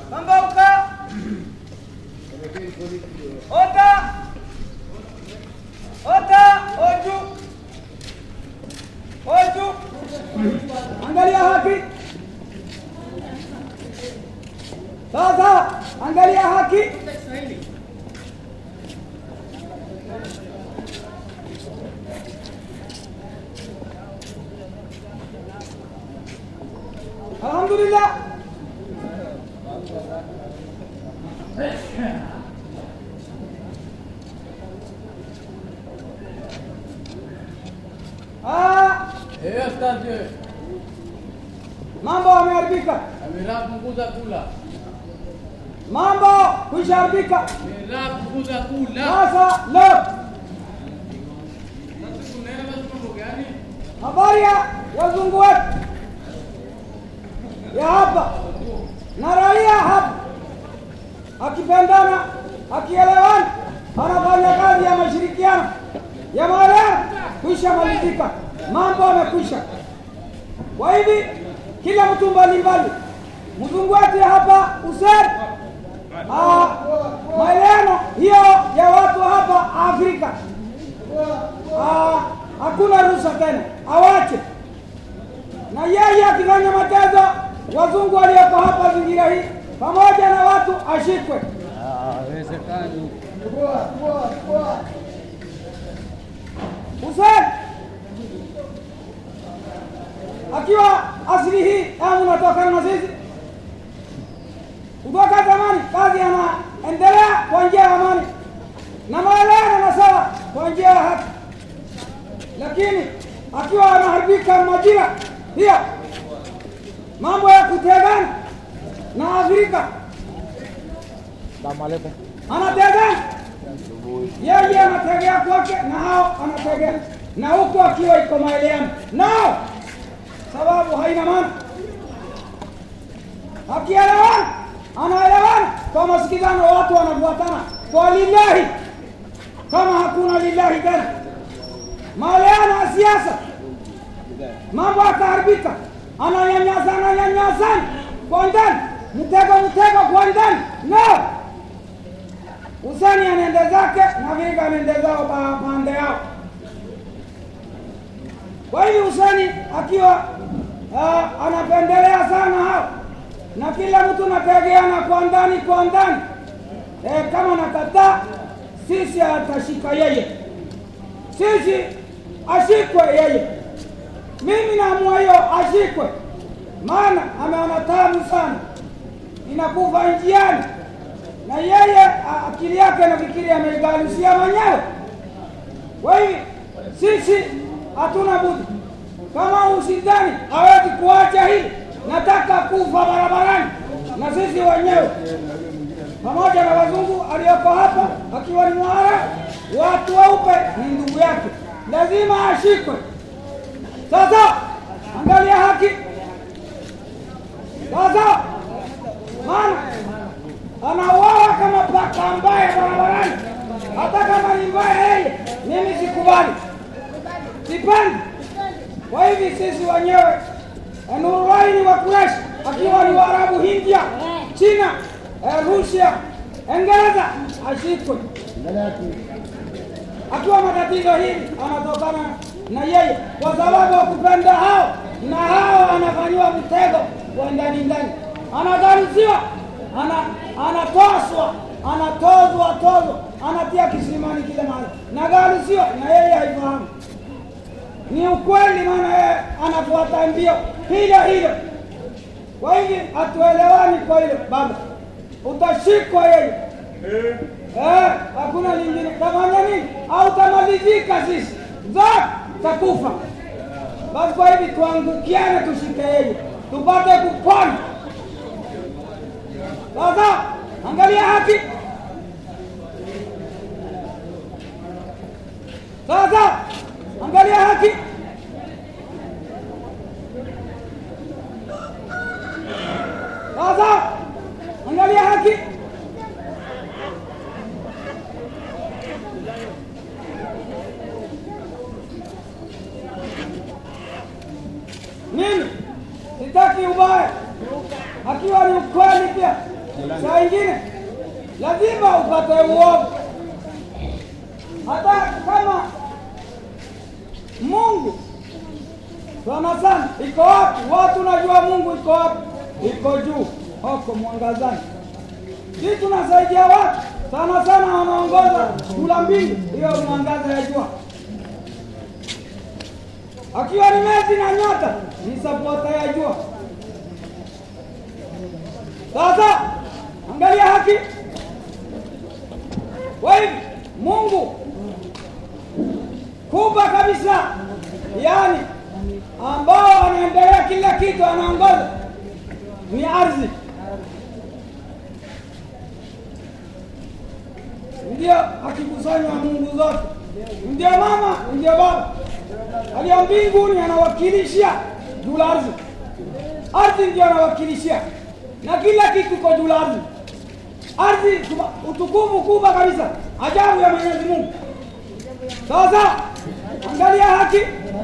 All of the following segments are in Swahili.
Pambauka. Ota. Ota. Oju. Oju. Angalia haki. Sasa angalia haki. Alhamdulillah. Ah, Eh, asante. mambo yameharibika. Amira punguza kula. Mambo kusharibika. Amira punguza kula. Sasa leo Sasa tunaenda basi mambo gani? habari ya wazungu wetu ya hapa na raia hapa, akipendana akielewana, anafanya kazi ya mashirikiano ya maelewano, kwisha malizika, mambo yamekwisha. Kwa hivi kila mtu mbalimbali, mzungu wetu ya hapa Hussein, ah, maelewano hiyo ya watu hapa Afrika Ah, hakuna ruhusa tena, awache. Na yeye akifanya matezo, wazungu walioko hapa zingira hii pamoja na watu ashikwe. Haiwezekani. Hussein akiwa asili hii amu natokana na sisi kutoka zamani, kazi anaendelea kwa njia ya amani na maelewano na sawa kwa njia ya haki, lakini akiwa anaharibika majira hiyo mambo ya kutegana na Afrika anategana yeye anategea kwake na hao anategea na huku akiwa iko maelewano nao, sababu haina maana. Akielewana anaelewana kwa masikizano, watu wanafuatana kwa lillahi, kama hakuna lillahi tena maelewano ya siasa, mambo yakaharibika, ananyanyasa ananyanyasana kwa ndani, mtego mtego kwa ndani no Husani anaende zake na Afrika anaende zao pa- pande yao. Kwa hivyo Husani akiwa uh, anapendelea sana hao na kila mtu nategeana kwa ndani kwa ndani e, kama nakataa sisi atashika yeye, sisi ashikwe yeye. Mimi naamua hiyo ashikwe, maana ameona tamu sana, inakufa njiani na yeye a- akili yake nafikiri ameigalusia mwenyewe. Kwa hivi sisi hatuna budi, kama usidhani hawezi kuacha hili, nataka kufa barabarani na sisi wenyewe pamoja na wazungu aliyoko hapa akiwa ni mwara, watu weupe ni ndugu yake, lazima ashikwe. Sasa angalia haki sasa, maana anauawa kama paka mbaya barabarani, hata kama ni mbaya yeye, mimi sikubali, sipendi. Kwa hivi sisi wenyewe Nurulaini wa Quraysh akiwa ni Waarabu, Hindia, China, eh, Rusia, Uingereza ashikwe akiwa matatizo hili anatokana na yeye, kwa sababu ya kupenda hao na hao anafanyiwa mtego wa ndani ndani, anagaruziwa, ana anatoswa, anatozwa tozwa, anatia kisimani kile mahali, nagaruziwa na yeye haifahamu. Ni ukweli, maana yeye anafuata mbio hilo hilo. Kwa hivi hatuelewani kwa hilo baba, utashikwa yeye Eh, hakuna lingine. Tafanya nini? Au tamalizika sisi zote takufa. Basi kwa hivi tuangukiane, tushike yeye, tupate kupona. Sasa angalia haki. Sasa angalia haki. Sasa angalia haki. Mimi sitaki ubaya, akiwa ni ukweli pia. saa ingine lazima upate uovu, hata kama Mungu sana sana iko wapi? Watu najua Mungu iko wapi? Iko juu huko mwangazani. Sisi tunasaidia watu sana sana, wanaongoza kula mbingu, hiyo mwangaza ya jua. Akiwa ni mwezi na nyota, ni sapota ya jua. Sasa angalia haki. Kwa hivi Mungu kubwa kabisa, yaani ambao anaendelea kila kitu, anaongoza ni ardhi, ndio akikusanywa Mungu zote, ndio mama, ndio baba aliyo mbinguni, anawakilisha juu la ardhi. Ardhi ndio anawakilishia na kila kitu kwa juu la ardhi. Ardhi utukufu kubwa kabisa, ajabu ya Mwenyezi Mungu. Sasa angalia haki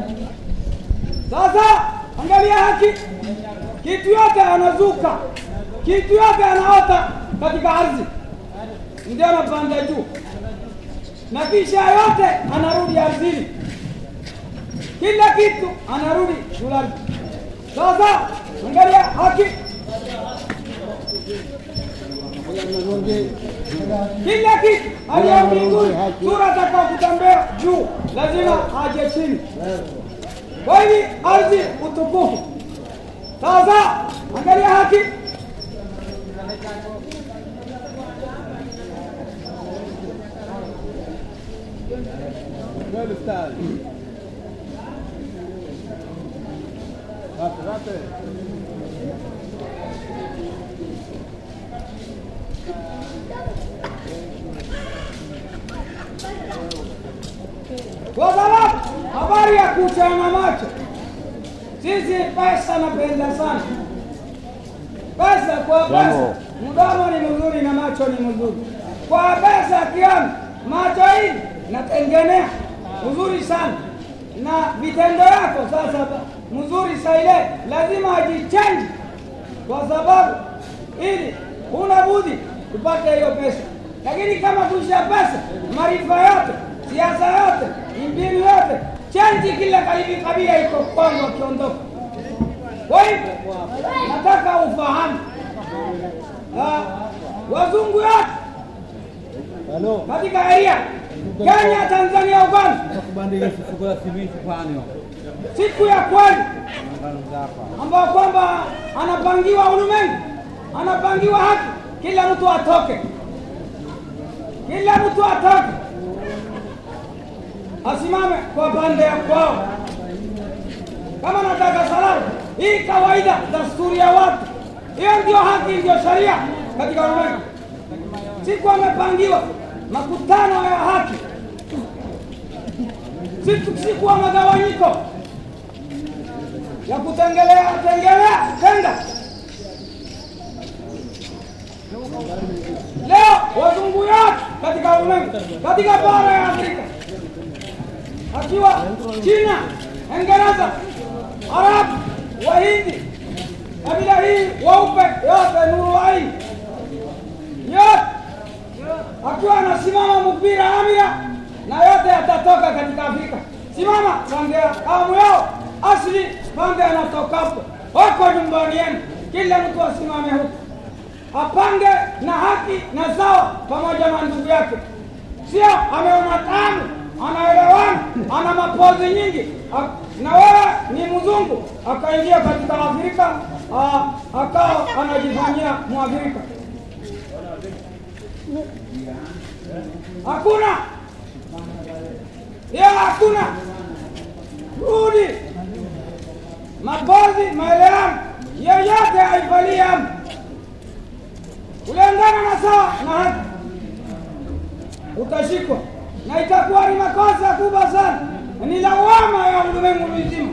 sasa angalia haki, kitu yote anazuka, kitu yote anaota katika ardhi, ndio anapanda juu, na kisha yote anarudi ardhini, kila kitu anarudi juu la ardhi. Sasa angalia haki, kila kitu aliyo mbinguni, sura atakao kutembea juu lazima aje chini. Kwa hivi ardhi utukufu. Sasa angalia haki, kwa sababu habari ya kuchana macho, sisi pesa napenda sana pesa. Kwa pesa mdomo ni mzuri na macho ni mzuri. Kwa pesa kiani macho hii natengenea mzuri sana na vitendo yako sasa mzuri saile, lazima ajichenji, kwa sababu ili huna budi upate hiyo pesa. Lakini kama kuisha pesa, maarifa yote, siasa yote, mbinu yote, chenji kila karibi kabila iko kwangu akiondoka. Kwa hivyo nataka ufahamu wazungu yote katika area Kenya, Tanzania, Uganda, siku ya kweli ambao kwamba anapangiwa ulimwengu, anapangiwa haki, kila mtu atoke, kila mtu atoke, asimame kwa pande ya kwao. Kama nataka salama, hii kawaida, dasturi ya watu, hiyo ndio haki, ndio sharia katika ulimwengu. Siku amepangiwa makutano ya haki, siku siku wa magawanyiko ya kutengelea tengelea tenda. Leo wazungu yote katika ulimwengu, katika bara ya Afrika, akiwa China, Uingereza, Arabu, Wahindi, kabila hii weupe yote, nuru aini yote, akiwa anasimama mpira amia na yote yatatoka katika Afrika. Simama pande ya kamu yao asili, pande anatokapo wako nyumbani yenu, kila mtu asimame huko apange na haki na sawa pamoja na ndugu yake, sio ameona tamu, anaelewana, ana mapozi nyingi, na wewe ni mzungu akaingia katika Afrika akawa anajifanyia Mwafrika. Hakuna hiyo, hakuna rudi mapozi, maelewano yeyote haifaliamu uliendana na sawa na haki, utashikwa na itakuwa ni makosa kubwa sana, ni lawama ya ulimwengu mzima.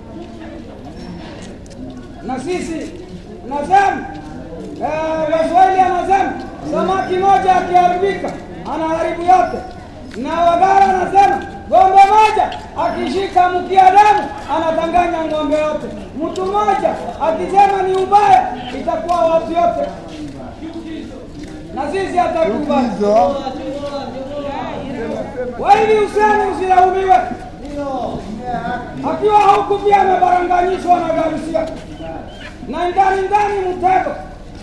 Na sisi nasema Waswahili anasema samaki moja akiharibika anaharibu yote, na Wagara anasema ng'ombe moja akishika mkia damu anatanganya ng'ombe yote. Mtu mmoja akisema ni ubaya itakuwa watu yote sisi hatakubali. Kwa hivi Huseni usilaumiwe, akiwa huku pia amebaranganyishwa na Garusia na ndani ndani mtego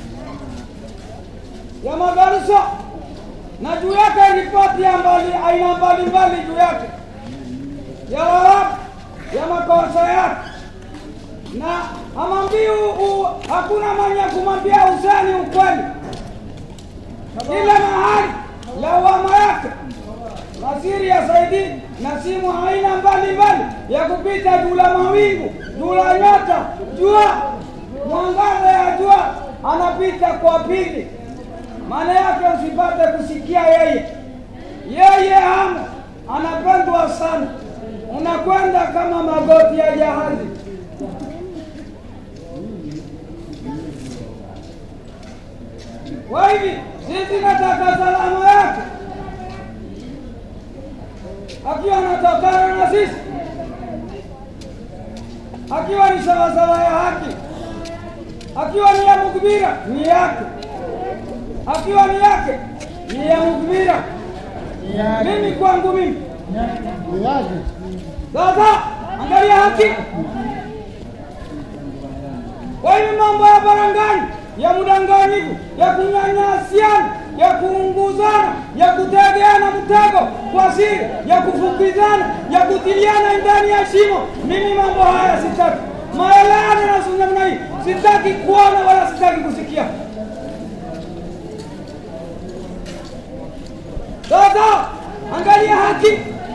ya magaruso na juu yake ripoti ya mbali aina mbalimbali juu yake ya warabu ya makosa yake na amwambii hakuna mwenye kumwambia Huseni ukweli kila mahali lawama yake nasiri ya Saidi na simu aina mbalimbali ya kupita juu la mawingu juu la nyota jua mwangaza ya jua anapita kwa pili, maana yake usipate kusikia yeye yeye hamu anapendwa sana, unakwenda kama magoti ya jahazi. Kwa hivi sisi nataka salama yake akiwa anatokana na sisi, akiwa ni sawasawa ya haki, akiwa ni ya mukbira ni yake, akiwa ni yake ni ya mukbira. Mimi kwangu mimi sasa, angalia haki. Kwa hiyo mambo ya barangani ya mudanganyifu ya kunyanyasiana ya kuunguzana ya kutegeana mtego kwa siri ya kufukizana ya kutiliana ndani ya shimo, mimi mambo haya sitaki. Maelewano na namna hii sitaki kuona wala sitaki kusikia. Sasa angalia haki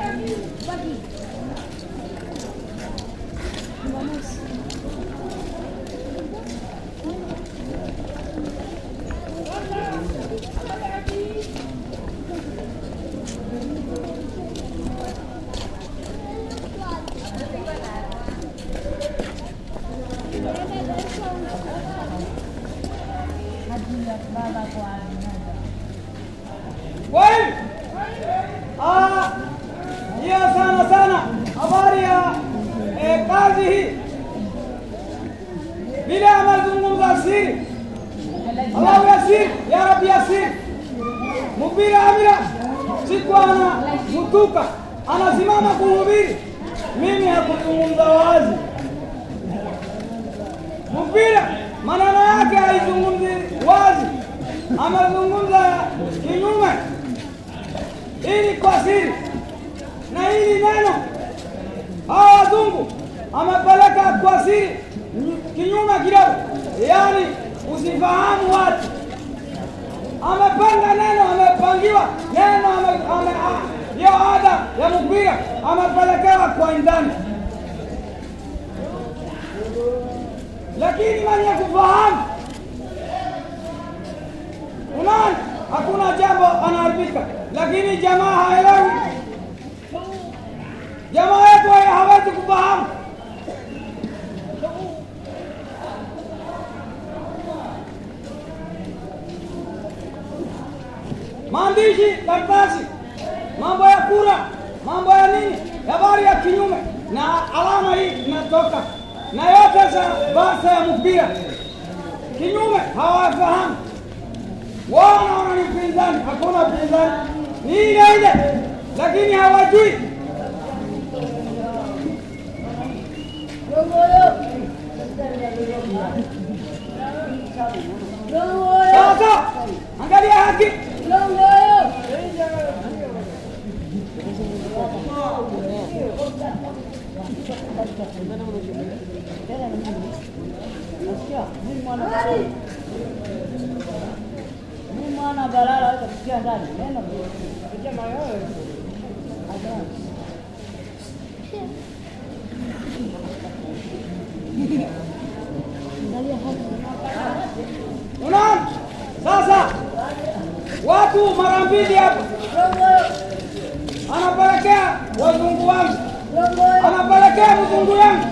Kwa hiyo ah, hiyo sana sana habari ya eh, kazi hii vile amezungumza siri, Allahu ya siri, ya Rabbi ya siri, mubiri amira siku ana mtuka anasimama kuhubiri, mimi hakuzungumza wazi mpira maneno yake haizungumzi wazi, amezungumza kinyume, ili kwa siri na hili neno hawa wazungu amepeleka kwa siri kinyume kidogo, yaani usifahamu watu. Amepanga neno, amepangiwa neno, ame- ame- a- hiyo ada ya mpira amepelekewa kwa ndani lakini mwenye kufahamu, unaona, hakuna jambo anaharibika, lakini jamaa haelewi. Jamaa yetu haya hawezi kufahamu. Maandishi, karatasi, mambo ya kura, mambo ya nini, habari ya kinyume na alama hii inatoka na yote za basa ya mpira kinyume, hawafahamu wao, wanaona ni upinzani. Hakuna upinzani, ni ile ile, lakini hawajui. Sasa angalia haki Mimi mwana balala hata kusikia ndani. Neno kusikia mayowe. Unaona sasa, watu mara mbili hapa, anapelekea wazungu wangu, anapelekea mzungu yangu.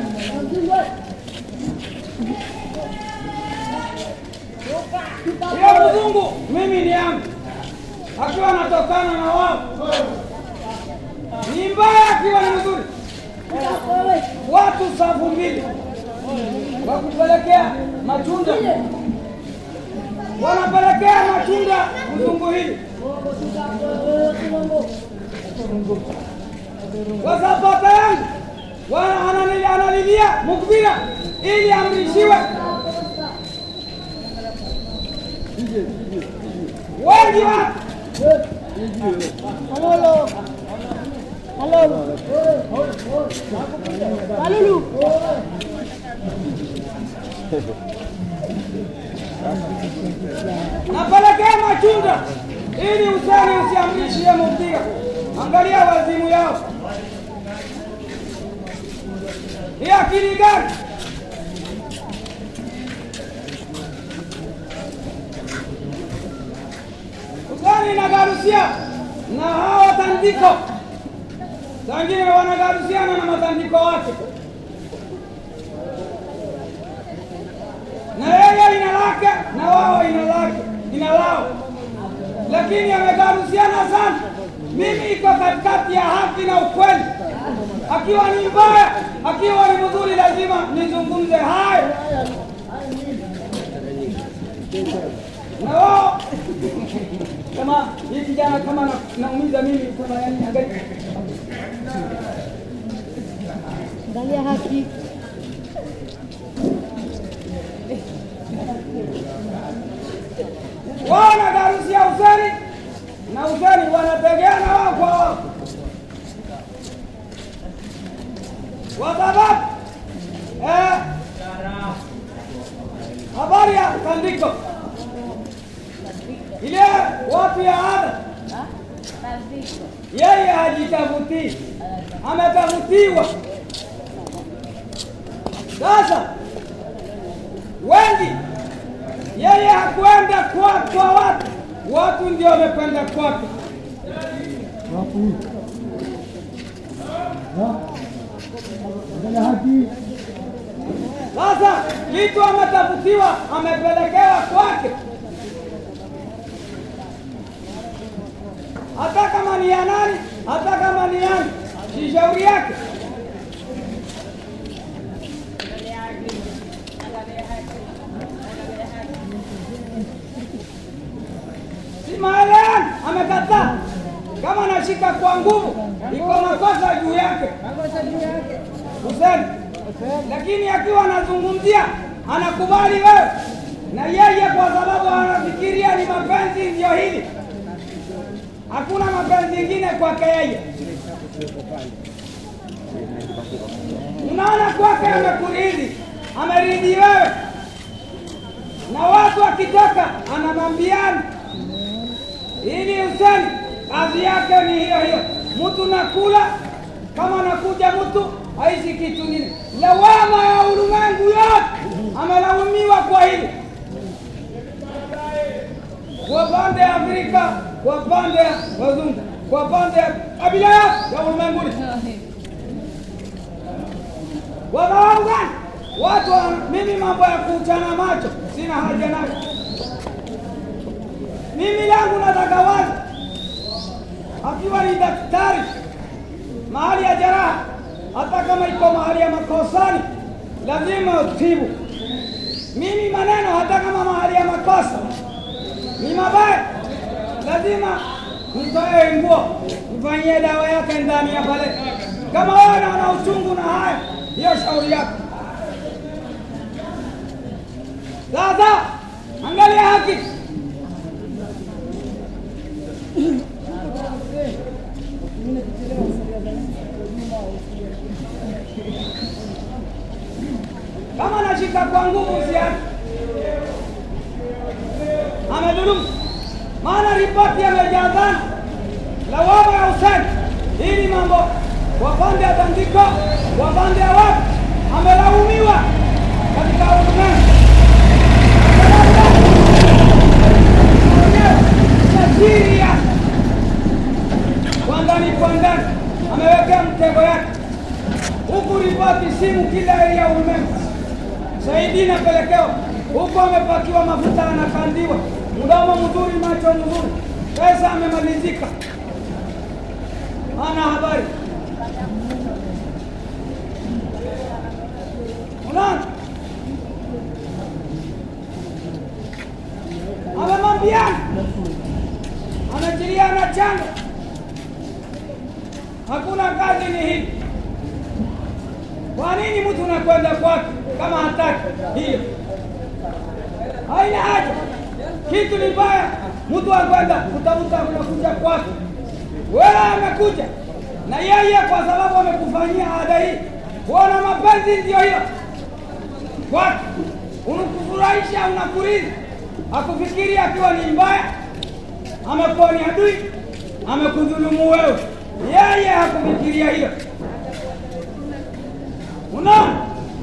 Hiyo mzungu mimi ni yangu, akiwa anatokana na wao ni mbaya, akiwa ni mzuri. Watu safu mbili wa kupelekea matunda wanapelekea matunda mzungu hili sasa baba yangu wana- ananili- analilia mukbira ili amrishiwe wengi wa Halolo. Halolo. Halulu. napelekea matunda ili usani usiamrishie mukbira angalia wazimu yao ni akili gani usani inagarusia na hawa tandiko wengine wanagarusiana na matandiko wake na yeye ina lake na wao ina lake ina lao, lakini amegarusiana sana. Mimi iko katikati ya haki na ukweli, akiwa ni mbaya, akiwa ni mzuri, lazima nizungumze hayo na wao kama hii kijana kama na- naumiza mimi kama yani, angalia Angalia haki. wao wanagarusia useni na useni wanategeana wao kwa wao, kwa sababu eh, habari ya tandiko ile watu ya ada, yeye hajitafutii, ametafutiwa. Sasa wengi yeye hakwenda kwa, kwa watu, watu ndio wamekwenda kwake. Sasa kitu ametafutiwa, amepelekewa kwake, hata kama ni ya nani, hata kama ni yani, si shauri yake. si maelewano, amekataa. Kama anashika kwa nguvu, iko makosa juu yake Hussein, lakini akiwa anazungumzia anakubali wewe na yeye, kwa sababu anafikiria ni mapenzi ndio hili, hakuna mapenzi ingine kwake yeye. Unaona, kwake amekuridhi, ameridhi wewe, na watu akitoka anamwambiana ili Hussein kazi yake ni hiyo hiyo, mtu nakula kama nakuja mtu aishi kitu kingine. Lawama ya ulimwengu yote amelaumiwa kwa hili, kwa pande ya Afrika, kwa pande ya wazungu, kwa pande ya kabila yote ya ulimwenguni. Kwa sababu gani? Watu wana- mimi mambo ya kuchana macho sina haja nayo. Mimi langu nataka wazi, akiwa ni daktari mahali ya jeraha, hata kama iko mahali ya makosani, lazima utibu. Mimi maneno, hata kama mahali ya makosa ni mabaya, lazima mtoe nguo, mfanyie dawa yake ndani ya pale. Kama wewe unaona uchungu na haya, hiyo shauri yako. Sasa angalia haki kama nashika kwa nguvu usiache, amedhulumu. Maana ripoti yamejazana lawama ya Hussein, hili mambo kwa pande ya tandiko, kwa pande ya watu, amelaumiwa katika ulimwengu siri ya kwa ndani kwa ndani, amewekea mtego yake huku ripoti simu kila ya ulimwengu Saidi inapelekewa huko, amepakiwa mafuta, anakandiwa mdomo mzuri, macho mzuri, pesa amemalizika, ana habari. Unaona, amewambiana, amechilia na changa, hakuna kazi ni hii. Kwa nini mtu unakwenda kwake kama hataki hiyo? Haina haja, kitu ni baya. Mtu akwenda kutafuta, unakuja kwake, wewe amekuja na yeye, kwa sababu amekufanyia ada hii, kuona mapenzi ndio hiyo kwake, unakufurahisha, unakurizi, akufikiri akiwa ni mbaya, amekuwa ni adui, amekudhulumu wewe, yeye hakufikiria hilo. Unaona?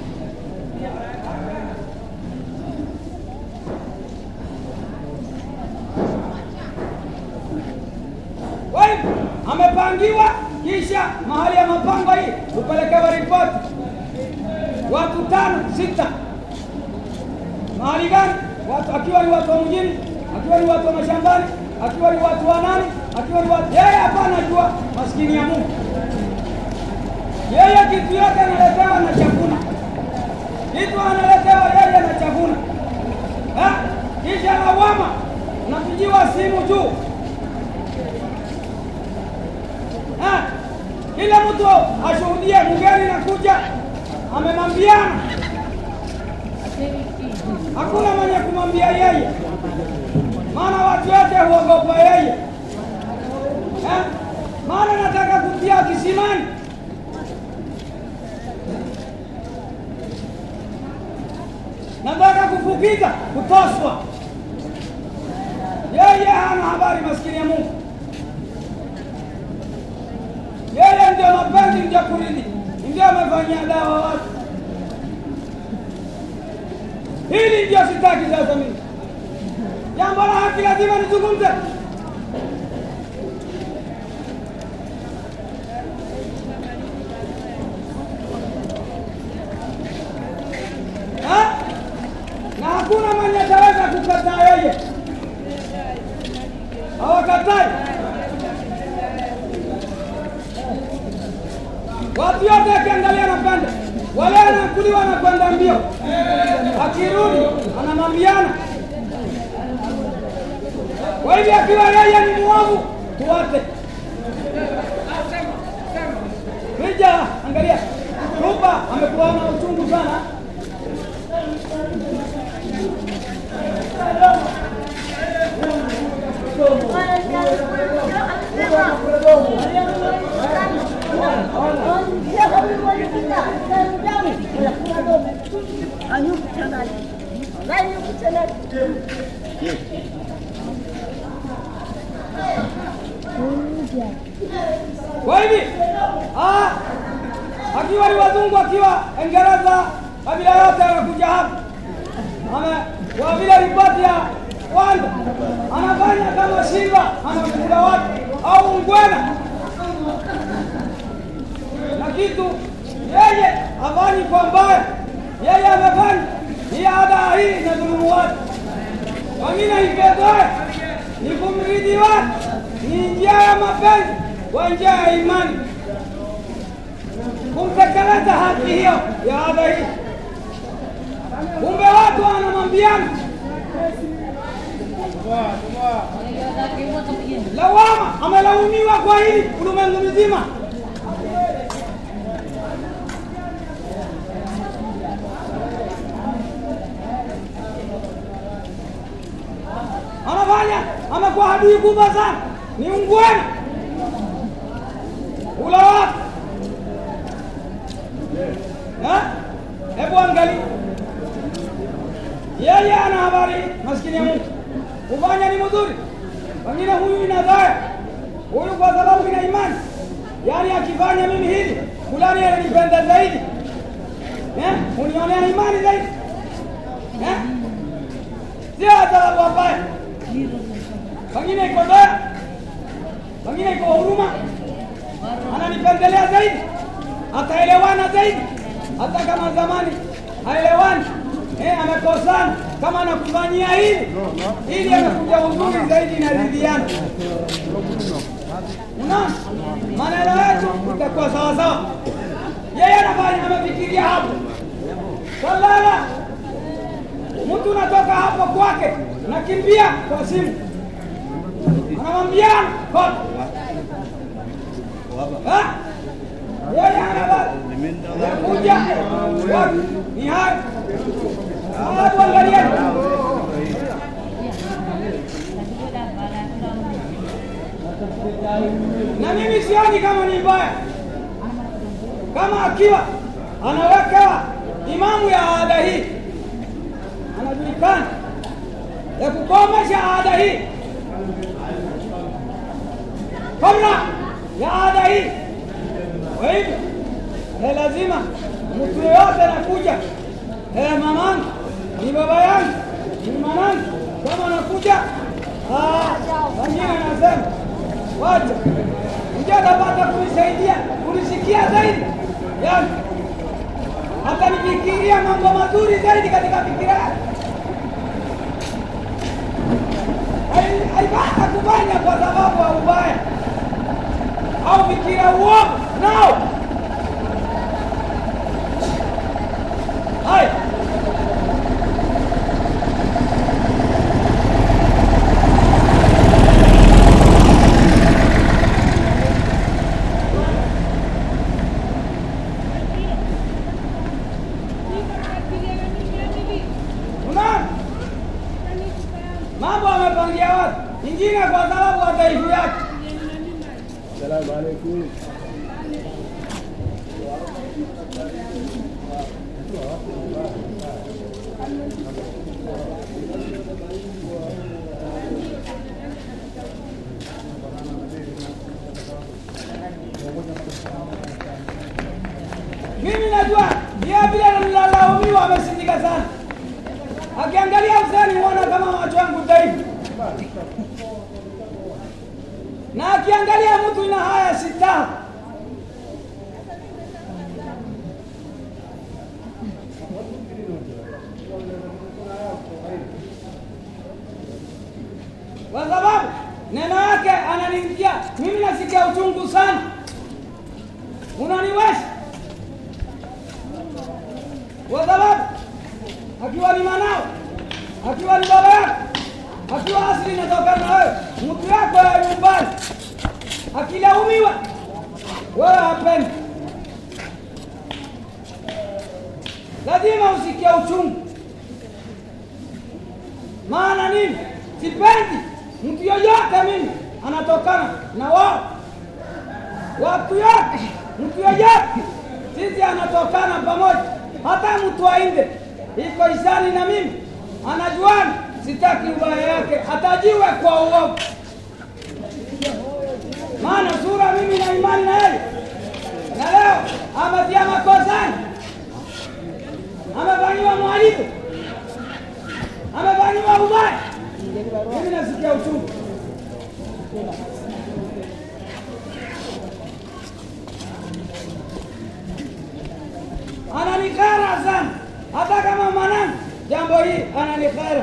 Kwa hivyo amepangiwa, kisha mahali ya mapango hii upelekewa ripoti, watu tano sita. Mahali gani? Watu akiwa ni watu wa mjini, akiwa ni watu wa mashambani, akiwa ni watu wa nani, akiwa ni watu yeye, hapana jua maskini ya Mungu. Yeye kitu yote analetewa na chakula, kitu analetewa yeye na chakula, Ha? kisha lawama, unapigiwa simu juu Ha? kila mtu ashuhudie mgeni nakuja, amemwambiana. Hakuna mwenye kumwambia yeye, maana watu wote huogopa yeye. Ha? maana nataka kutia kisimani nataka kufukiza kutoswa. Yeye hana habari, maskini ya Mungu. Yeye ndio mapenzi, ndio kuridhi, ndio amefanyia dawa watu. Hili ndio sitaki sasa mimi. Jambo la haki lazima nizungumze. Ha? na hakuna mwenye ataweza kukataa yeye, hawakatai. Watu yote akiangalia napenda wale anakuliwa na kwenda mbio, akirudi anamwambiana. Kwa hivyo akiwa yeye ni muovu, tuwate Rija, angalia Ruba amekuwa na uchungu sana Kwa hivi ah, akiwa ni wazungu, akiwa Uingereza, kabila yote anakuja hapa, ame kwa vile ripoti ya kwanza anafanya kama simba anakula watu au ngwena na kitu yeye hafanyi kwa mbaya, yeye amefanya hii ada hii na dhulumu watu wengine, ipetoe ni kumridhi watu, ni njia ya mapenzi kwa njia ya imani, kumtekeleza haki hiyo ya ada hii. Kumbe watu wanamwambiana lawama, amelaumiwa kwa hili ulimwengu mzima. Anafanya amekuwa adui kubwa sana, ni ungwena ula watu. Ha? Hebu angalia, yeye ana habari, maskini ya Mungu, kufanya ni mzuri, pengine huyu ina dhaya, huyu kwa sababu ina imani, yaani akifanya mimi hili fulani ananipenda zaidi, eh, unionea imani zaidi, eh, sio sababu ambaye pengine iko dhaya, pengine iko huruma, ananipendelea zaidi, ataelewana zaidi, hata kama zamani haelewani eh, amekosana kama anakufanyia hili ili amekuja uzuri zaidi inaridhiana. Unaona, maneno yetu itakuwa sawa sawa. Yeye anafanya amefikiria hapo salala mtu unatoka hapo kwake, nakimbia kwa simu, anamwambia kote Ha? yeye ana bali kuja wapi? ni hayo watu angalieni na mimi sioni kama ni mbaya kama akiwa anawekewa imamu ya ada hii anajulikana ya kukomesha ada hii kabla ya ada hii kwa hivyo eh, lazima mtu yoyote anakuja eh, mamangu ni baba yangu ni mwanangu kama anakuja ah, wengine anasema wacha ndio atapata kunisaidia kunisikia zaidi yani hata nifikiria mambo mazuri zaidi katika fikira yake Hai- haipata kufanya kwa sababu ya ubaya au fikira uovu nao haya unaona mambo amepangia watu ingine kwa sababu ya dhaifu yake mimi najua yeye vile nilalaumiwa amesindika sana akiangalia Huseni huona kama macho yangu dhaifu na akiangalia mtu ina haya sita kwa sababu neno yake ananiingia mimi nasikia uchungu sana unaniwesha kwa sababu akiwa ni manao akiwa ni baba yako akiwa asili inatokana na wewe mtu yako ya nyumbani akilaumiwa wewe hapendi lazima usikie uchungu maana nini sipendi mtu yoyote mimi anatokana na wao watu yote mtu yoyote sisi anatokana pamoja hata mtu ainde iko isani na mimi anajuana sitaki ubaya yake atajiwe kwa uovu maana sura mimi na imani na yeye na leo ametia makosani amefanyiwa mwalimu amefanyiwa ubaya mimi nasikia uchungu ananikara sana hata kama mwanangu jambo hii ananikara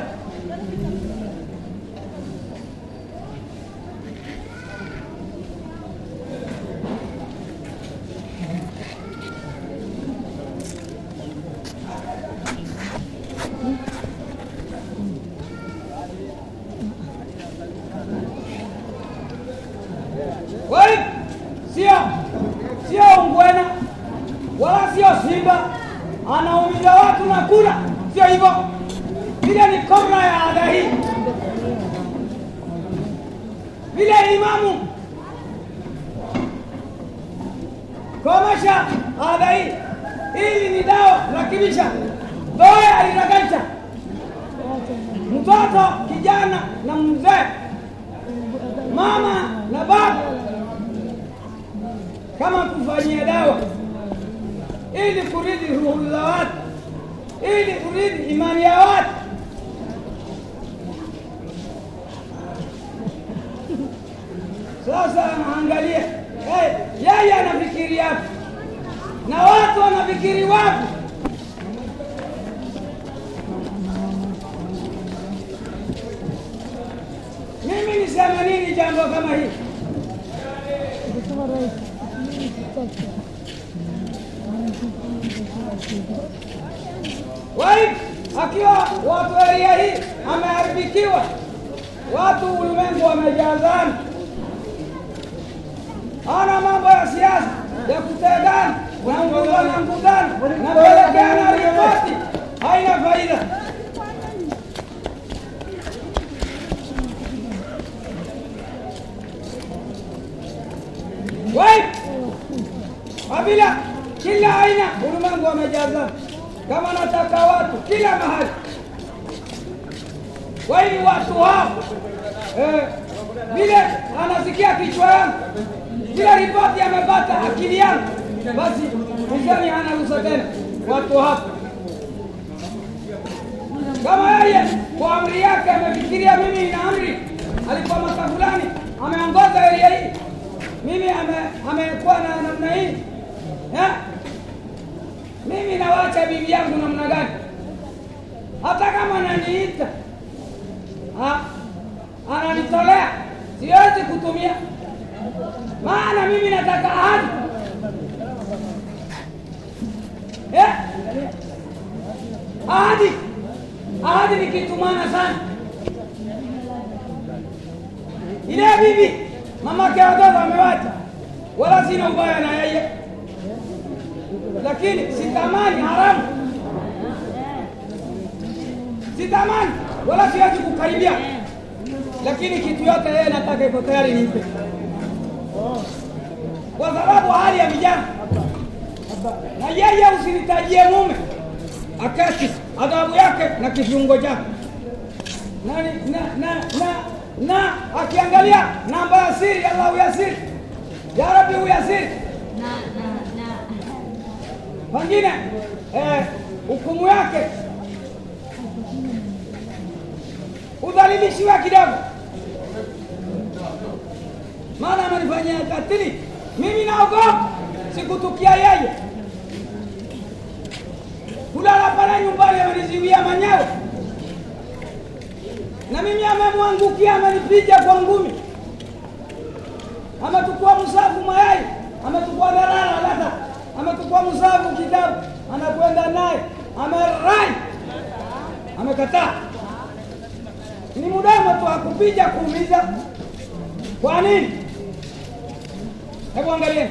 Kwa hiyo sio sio ungwena wala sio simba anaumiza watu na kula, sio hivyo. Vile ni kobra ya ada hii, vile imamu komesha ada hii. Hili ni dawa rakibisha doya aliragaisha mtoto kijana na mzee, mama na baba, kama kufanyia dawa ili kuridi ruhu za watu, ili kuridi imani ya watu. Sasa anaangalia hey, yeye anafikiri yapi na watu wanafikiri wapi? Mimi niseme nini jambo kama hili? Wai akiwa watu eria hii ameharibikiwa, watu ulimwengu wamejazana, ana mambo ya siasa ya kutegana na ngudana ngudana na pelekeana ripoti, haina faida. Wai kabila kila aina ulimwengu wamejazana, kama nataka watu kila mahali. Kwa hiyo watu hao eh, vile anasikia kichwa yangu, kila ripoti amepata akili yangu, basi mizani hana ruhusa tena. Watu hapo kama yeye kwa amri yake amefikiria mimi ina amri, alikuwa maka fulani ameongoza eria hii, mimi ame- amekuwa na namna hii eh? mimi nawacha bibi yangu namna gani? Hata kama ananiita ha? ananitolea, siwezi kutumia, maana mimi nataka ahadi eh? ahadi ahadi ni kitu maana sana. Ile bibi mamake watoto amewacha, wala sina ubaya na yeye, lakini sitamani haramu, sitamani wala siwezi kukaribia, lakini kitu yote yeye nataka iko tayari nipe, kwa sababu hali ya vijana na yeye usinitajie mume akati adhabu yake na kifungo chake na, na, na, na, na akiangalia namba ya siri, Allah uyasiri, ya Rabbi uyasiri, pengine eh, hukumu yake udhalilishiwa kidogo, maana amenifanyia katili. Mimi naogopa sikutukia yeye kulala pale nyumbani, ameniziwia manyawe na mimi amemwangukia, amenipiga kwa ngumi, ametukua msafu mayai, ametukua darara lata, ametukua msafu kitabu, anakwenda naye, amerai, amekataa. Ni mdomo tu akupiga kuumiza. Kwa nini? Hebu angalieni.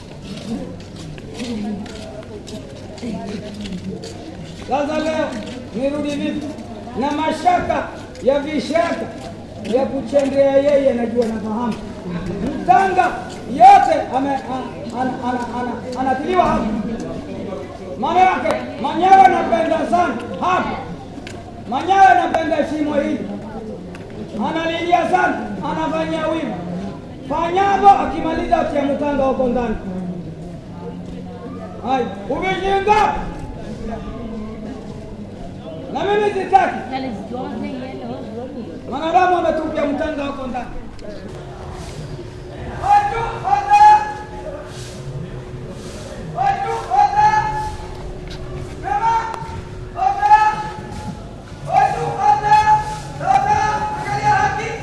Sasa leo nirudi vipi na mashaka ya vishaka ya kuchendea yeye, najua nafahamu mtanga yote ame- a- ana- ana- ana- anatiliwa hapa, maana yake manyawe napenda sana hapa, manyawe napenda shimo hili, analilia sana, anafanyia wima fanyavo, akimaliza atia mtanga huko ndani. Hai, umeshinga na mimi sitaki. Mwanadamu ametupia mtanga huko ndani. Watu wote, watu wote, mema wote, watu wote, sasa angalia haki.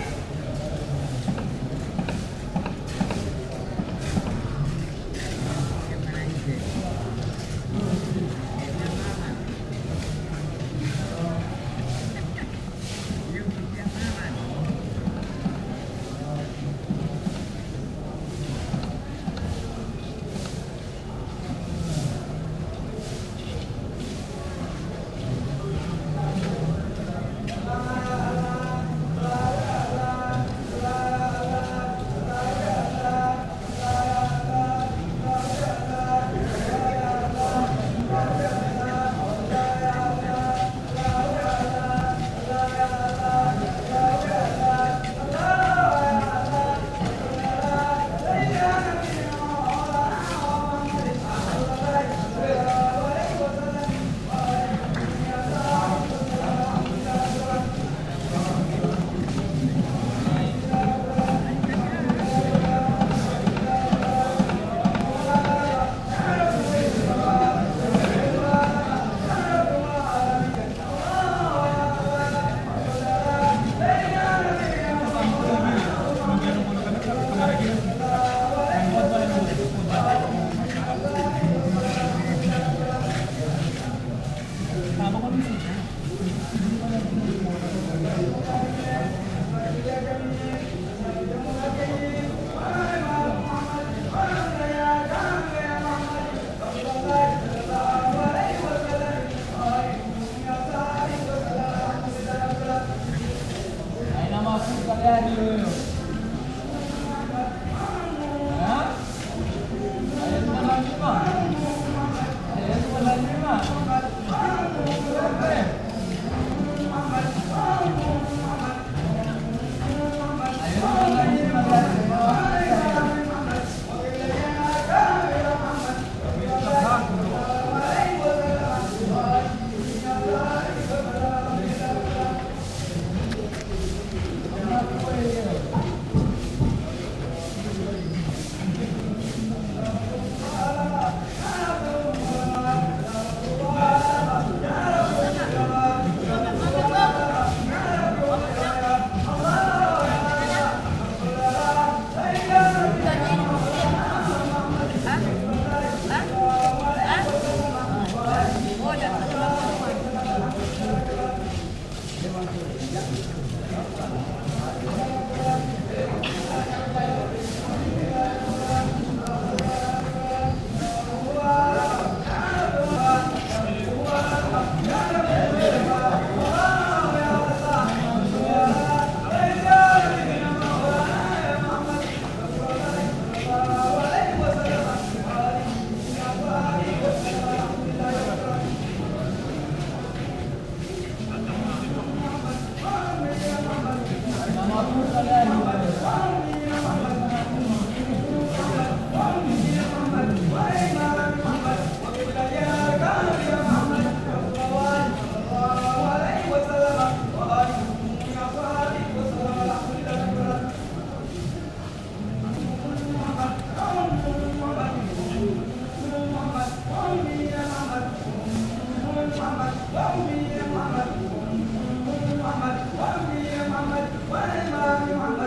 Muhammad,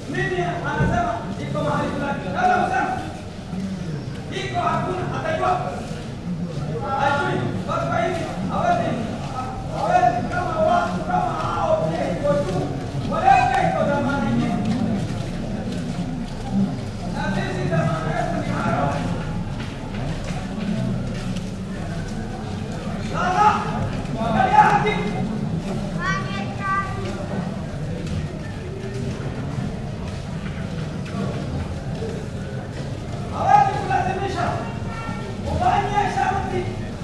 mimi anasema iko mahali fulani, kama usema iko hakuna, atajua ajui. Basi kwa hivi hawezi hawezi kama watu kama hao pia iko juu, waleka iko dhamana ingine, na sisi dhamana yetu ni hayo. Sasa angalia haki hawezi kulazimisha ufanye sharti,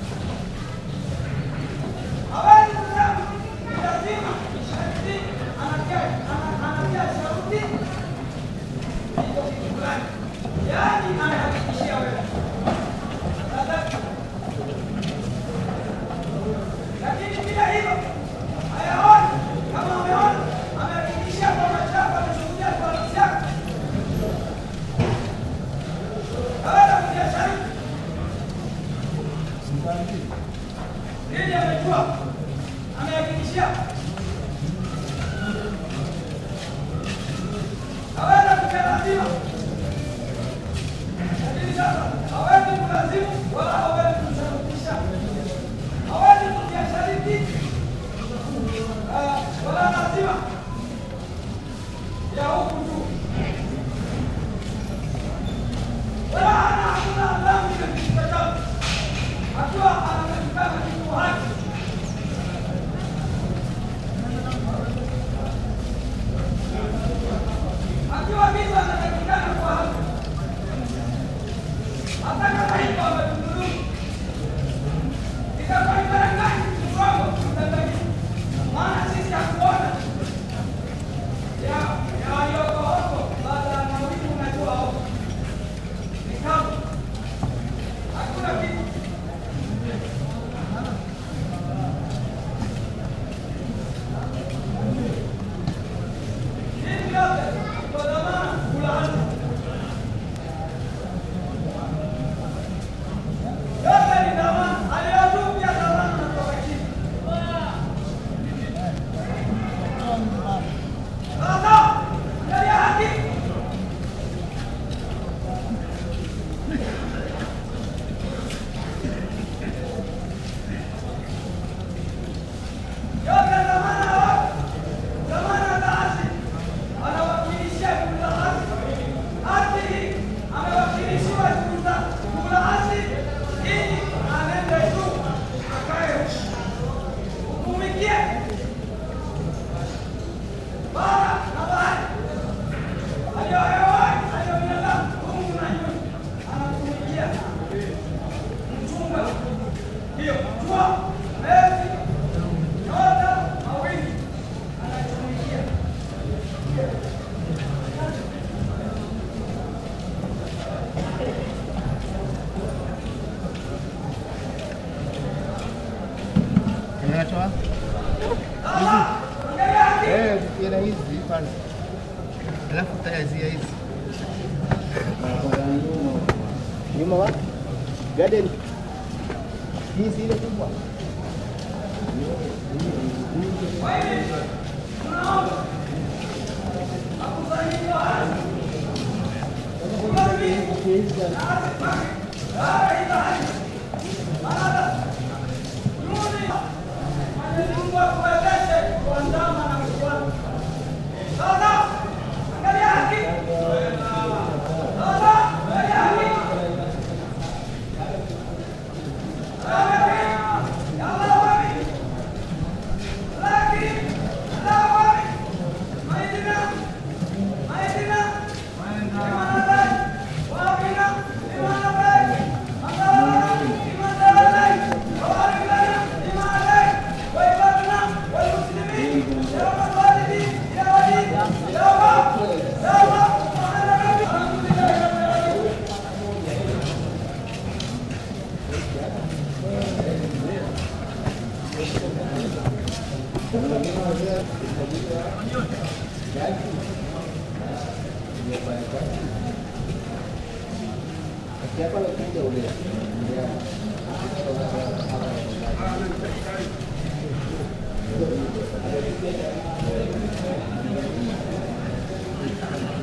hawezi kusema ni lazima sharti, anatia ana- anatia sharti iko kitu fulani, yaani anahakikishia wewe Sasa, lakini bila hivyo hayaoni kama ameona amehakikishia kwa macho yako, ameshuhudia kwa nafsi yako Hawezi kutia sharti ili amejua amehakikishia hawezi kutia lazima lakini sasa hawezi kulazimu wala hawezi kusharutisha hawezi kutia sharti ah, wala lazima ya huku juu wala hana hakuna dhambi katika jambo akiwa anapatikana kitu haki akiwa kitu anapatikana kwa haki hata kama hivyo ametudhulumu itakuwa ni mara ngapi kiwango tutatakiwa maana sisi hatuona ya ya walioko huko baada ya mawingu unajua huko ni kama hakuna kitu hivi yote kwa dhamana kulaani yote ni dhamana aliyojuu pia dhamana natoka chini sasa angalia haki yote dhamana ya watu, dhamana za haki, anawakilishia juu za haki. Haki hii amewakilishiwa juu za juu la haki, ili anende juu akae hukumikie bara na bahari, aliyo hewani, aliyo binadamu, Mungu na nyumba, anatumikia mchunga hiyo jua, mwezi, nyota, mawingu, anatumikia Unatoa? sasa. Angalia haki Eh, ila hizi kwanza. Alafu tayazia hizi. Nyuma wapi? Garden. Hii si ile kubwa. Mwenyezi Mungu akuwezeshe kuandama na kufuata. Sasa, angalia haki. Sasa, angalia haki. Ya Allah wapi? Laki. Allah wapi? Maidina. Maidina. Imana lai. Wabina. Imana lai. Andalana. Imana lai. Wawarigana. Imana lai. Waibadna. Walmuslimin. Ya Rabbal Walidin. Ya Wali. Ya Wab. Ya Wab. Subhana Rabbi. Alhamdulillahi Rabbil Alamin. Siapa lagi kuja udah? Ya. Ada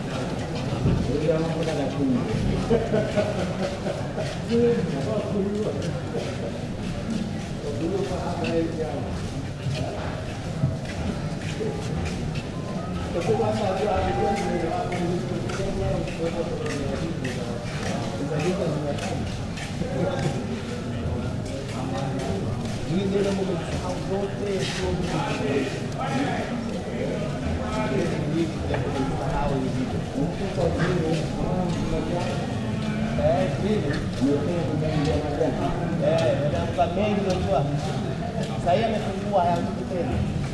mengi unajua. Sasa hivi amefungua hayakuti tena.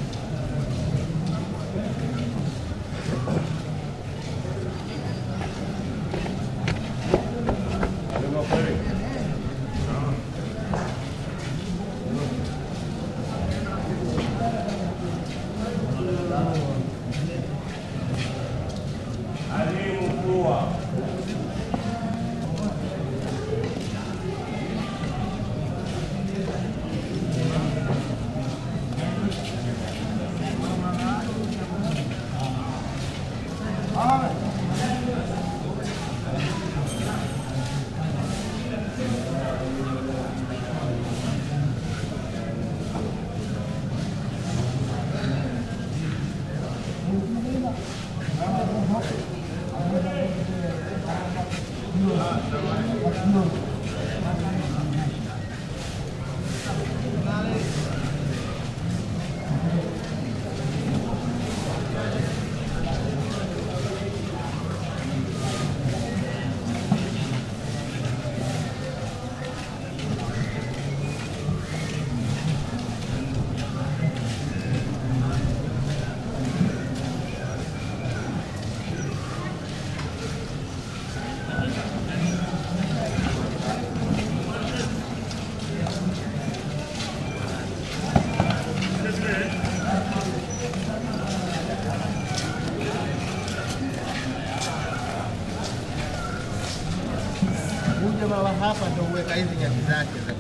Huyu jamaa wa hapa ndio huweka hizi nyasi zake za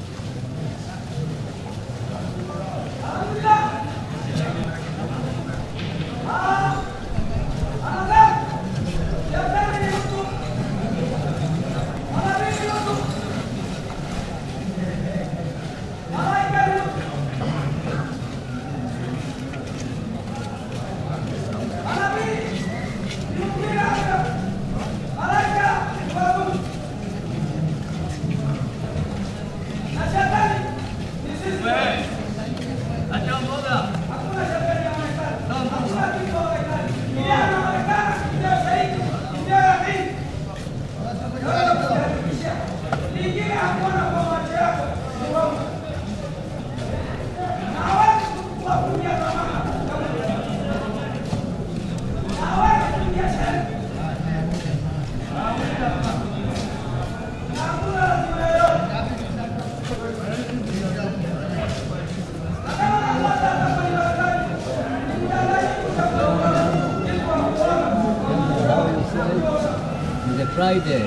The Friday,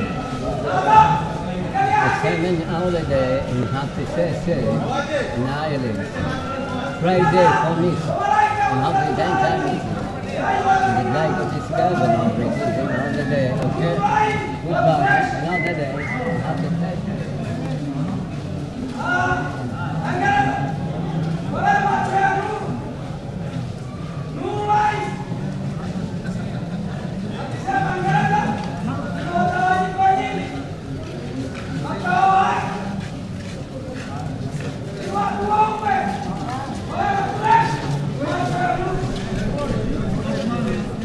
the seven holiday in Happy Sese in Ireland. Friday for me, in Happy Daytime meeting. The night of this governor receiving another day, okay? Goodbye, another day, Happy Daytime.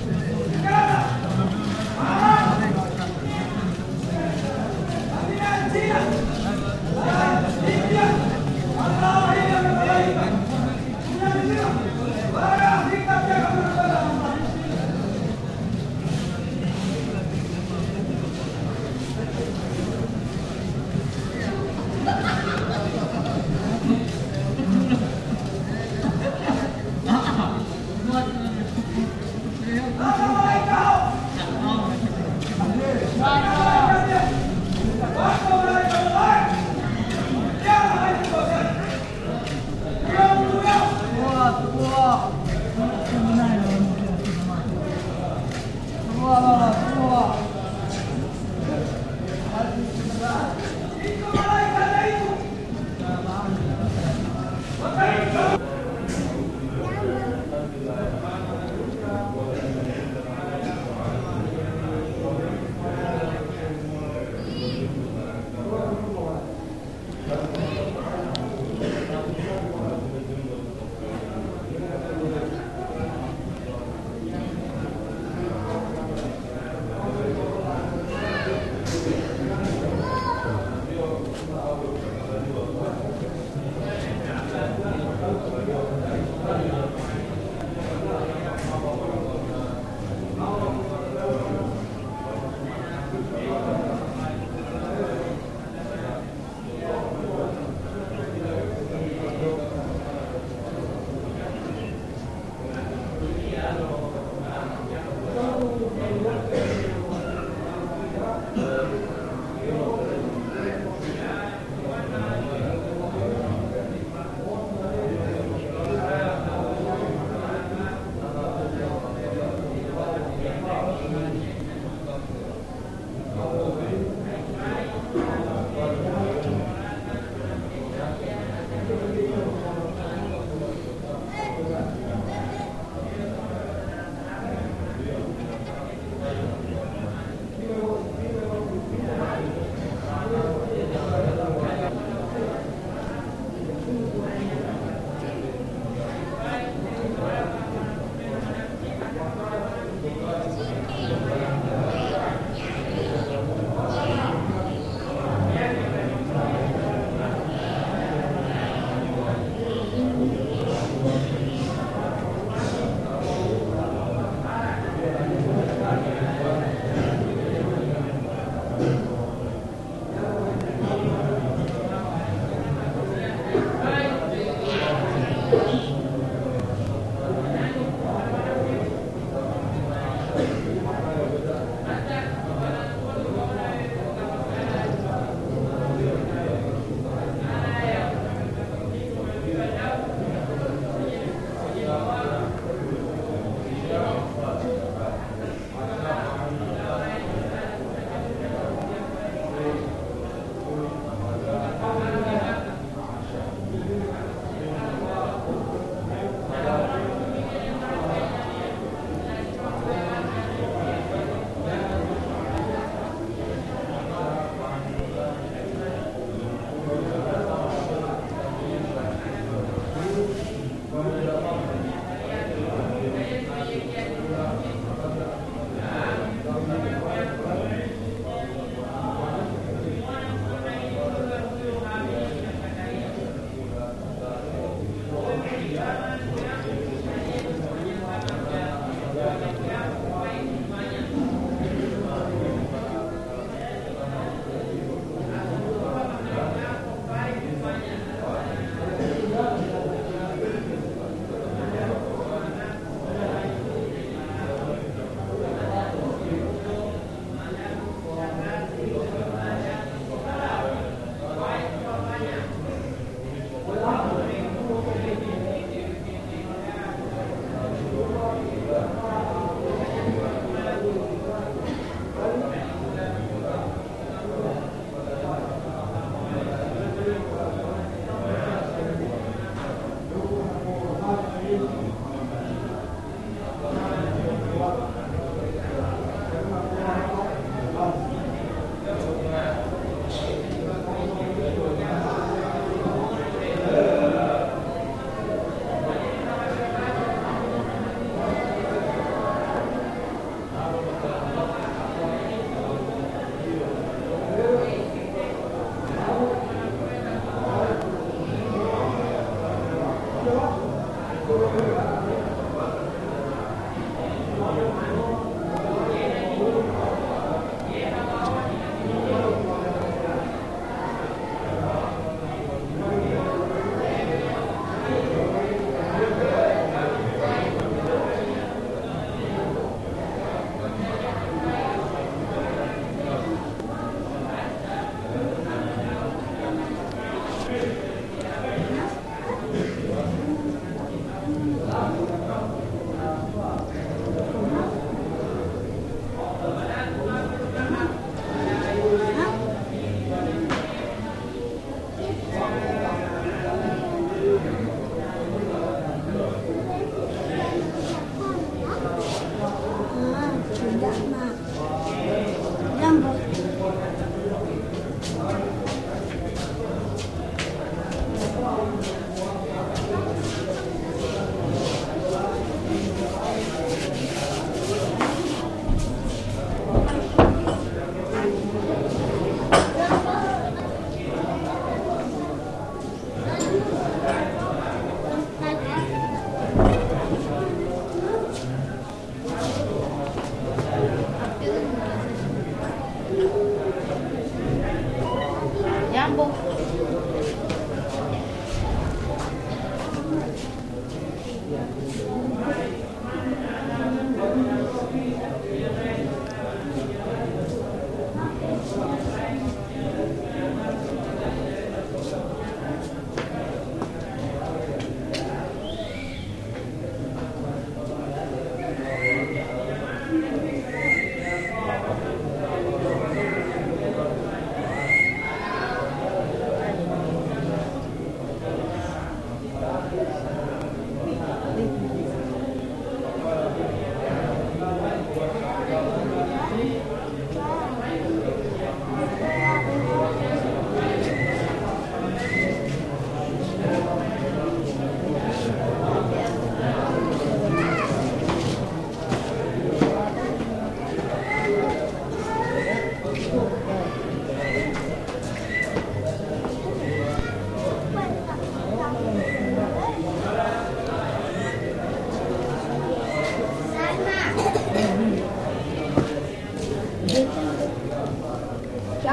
Amina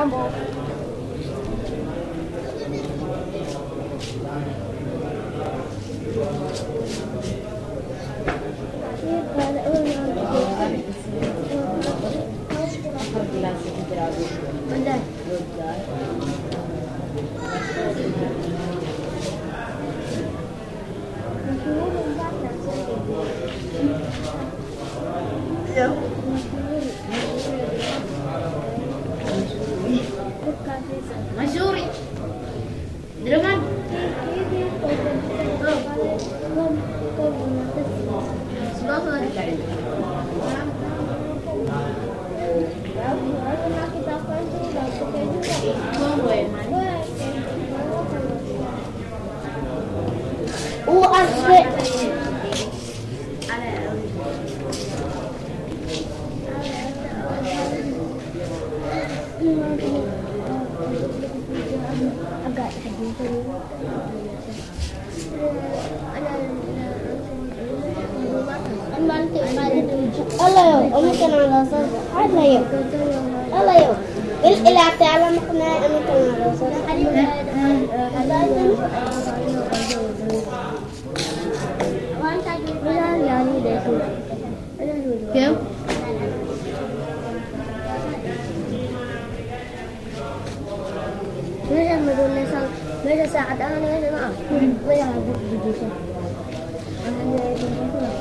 Jambo. Masuri. Dengan وأصبح agak الله يو أمي كان على صوت الله يو الله يو إلى تعلم قناة أمي كان على صوت كم؟ Masa madun na sang masa saat ang ano na ah. Wala ka bu bu siya. Ang ano na ito ko na.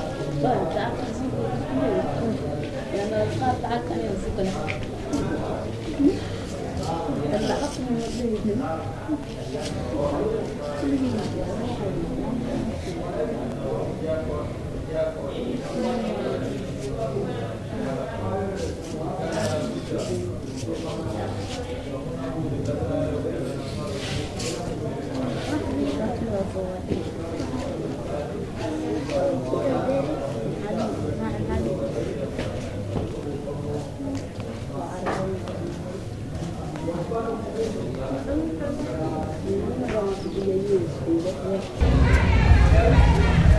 Thank